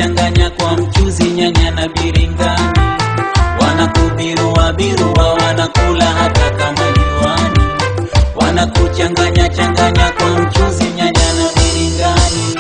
changanya kwa mchuzi, nyanya na biringani, wanakubirua birua, wanakula hata kama juani, wanakuchanganya changanya kwa mchuzi, nyanya na biringani.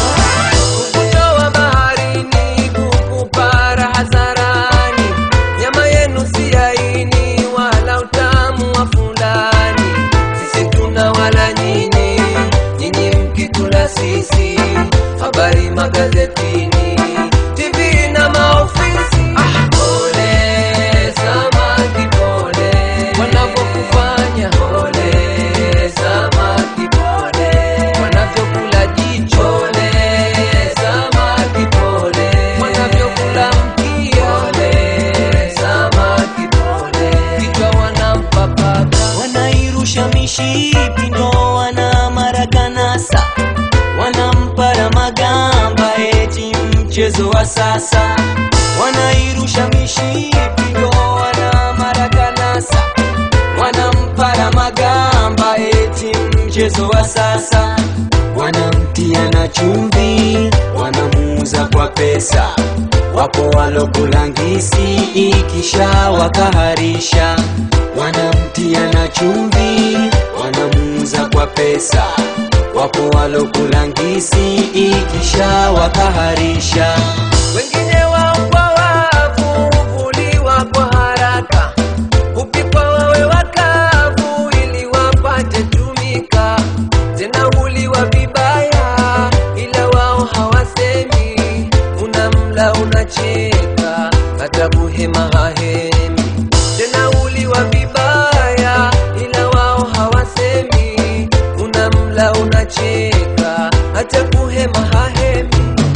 Kutoa baharini kukupara hadharani, nyama yenu si laini wala utamu wa fulani. Sisi tuna wala nyinyi, nyinyi mkitula sisi. Habari magazetini, TV na maofisi. Ah, pole samaki, pole wanavyokufanya. Pole samaki, pole wanavyokula jicho. Pole samaki, pole wanavyokula mkia. Pole samaki, pole kichwa wanampapaka. wanairusha mishipi ndo wana marakanasa wanampara magamba eti mchezo wa sasa wanairusha mishipi ndo wana marakanasa wanampara magamba eti mchezo wa sasa wanamtia na chumvi wanamuuza kwa pesa wapo walokulangisi ikisha wakaharisha wanamtia na chumvi wanamuuza kwa pesa wapo walokulangisi ikisha wakaharisha wengine wao kwa wavu huvuliwa kwa haraka, hupikwa wawe wakavu ili wapate tumika, tena huliwa vibaya, ila wao hawasemi. Unamla unacheka, hata kuhema hahemi, tena huliwa vibaya, ila wao hawasemi. Unamla unacheka, hata kuhema hahemi.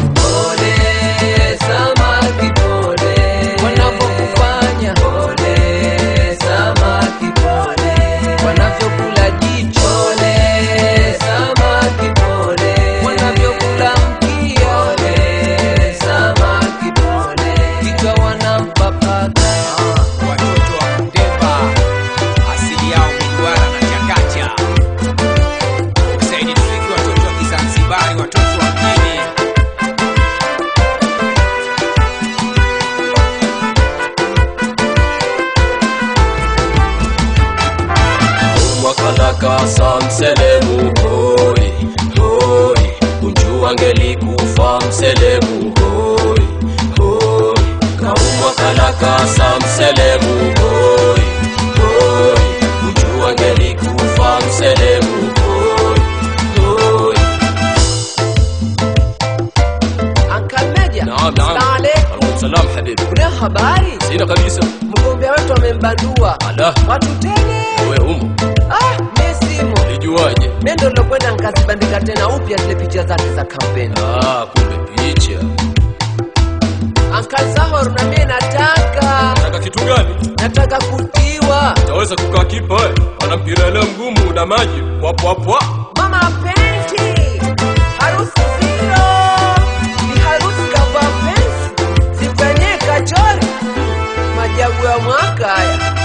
Pole samaki, pole wanavyokufanya. Pole samaki, pole wanavyokula jicho. Pole samaki, pole wanavyokula mkia. Pole samaki, pole kichwa wanampapaka. watoto wa Kundemba asili yao Migwara na Chakacha. Usaidi Tufiki, watoto wa Kizanzibari, watoto wa mjini. mwakalakasa mselemu hoi hoi unjua ngelikufa mselemu hoi hoi kaumwakalakasa mselemu hoi hoi unjua ngelikufa mselemu hoi hoi Uncle Meja, naam naam Assalamu alaikum. alaikum salam habibi Kuna habari? sina kabisa Mgombea wetu amembandua ala watu tele. wewe humo Ah, mimi simo. lijuaje Mimi ndo nilokwenda nikazibandika tena upya zile picha zake za kampeni. ah kumbe picha Uncle Zahor, na mimi nataka nataka kitu gani nataka kutiwa Utaweza kukaa kipa we? Ana mpira ile mgumu na maji wapwapwa. mama penti harusi zero ni harusi kavaa pensi zifanyie kachori majabu ya mwaka haya